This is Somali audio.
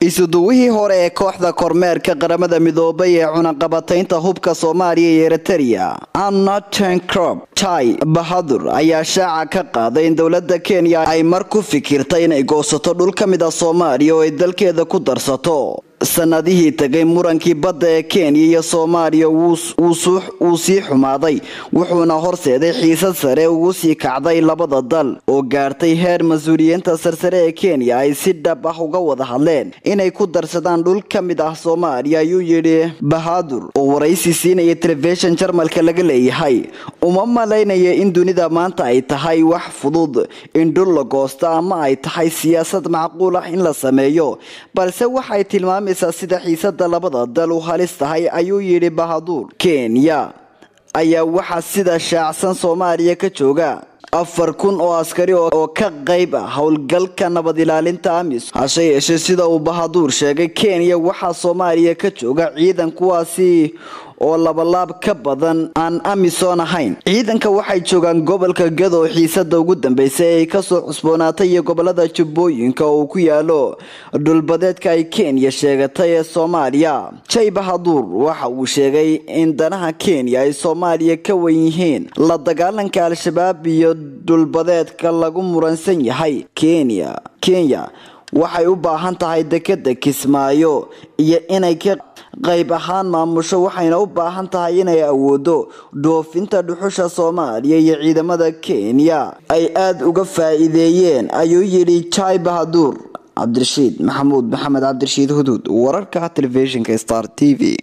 isuduwihii hore ee kooxda kormeerka qaramada midoobay ee cunaqabataynta hubka soomaaliya iyo eritereya annatencrob tai bahadur ayaa shaaca ka qaaday in dowlada kenya ay mar ku fikirtay inay goosato dhul ka mid a soomaaliya oo ay dalkeeda ku darsato sanadihii tagay murankii badda ee kenya iyo soomaaliya wuu sii xumaaday wuxuuna horseeday xiisad sare ugu sii kacday labada dal oo gaartay heer mas-uuliyiinta sarsare ee kenya ay si dhab ah uga wada hadleen inay ku darsadaan dhul ka mid ah soomaaliya ayuu yidhi bahadur oo waraysi siinaya telefishin jarmalka laga leeyahay uma malaynaya in dunida maanta ay tahay wax fudud in dhul la goosto ama ay tahay siyaasad macquul ah in la sameeyo balse waxay tilmaamay sida xiisada labada dal u halis tahay ayuu yidhi bahaduur kenya ayaa waxaa sida shaacsan soomaaliya ka jooga afar kun oo askari oo ka qayb ah howlgalka nabad ilaalinta amis hase yeeshee sida uu bahaduur sheegay kenya waxaa soomaaliya ka jooga ciidan kuwaasi oo labalaab ka badan aan amisom ahayn ciidanka waxay joogaan gobolka gado oo xiisada ugu dambeysay ee ay kasoo cusboonaatay iyo gobolada jubbooyinka oo uu ku yaalo dhulbadeedka ay kenya sheegatay ee soomaaliya jay bahaduur waxa uu sheegay in danaha kenya ay soomaaliya ka wan yihiin la dagaalanka al-shabaab iyo dhulbadeedka lagu muransan yahay kenya kenya waxay u baahan tahay dekeda kismaayo iyo inay ka qayb ahaan maamusho waxayna u baahan tahay inay awoodo dhoofinta dhuxusha soomaaliya iyo ciidamada kenya ay aada uga faa-iideeyeen ayuu yidhi jai bahaduur cabdirashiid maxamuud maxamed cabdirashiid huduud wararka telefishinka star t v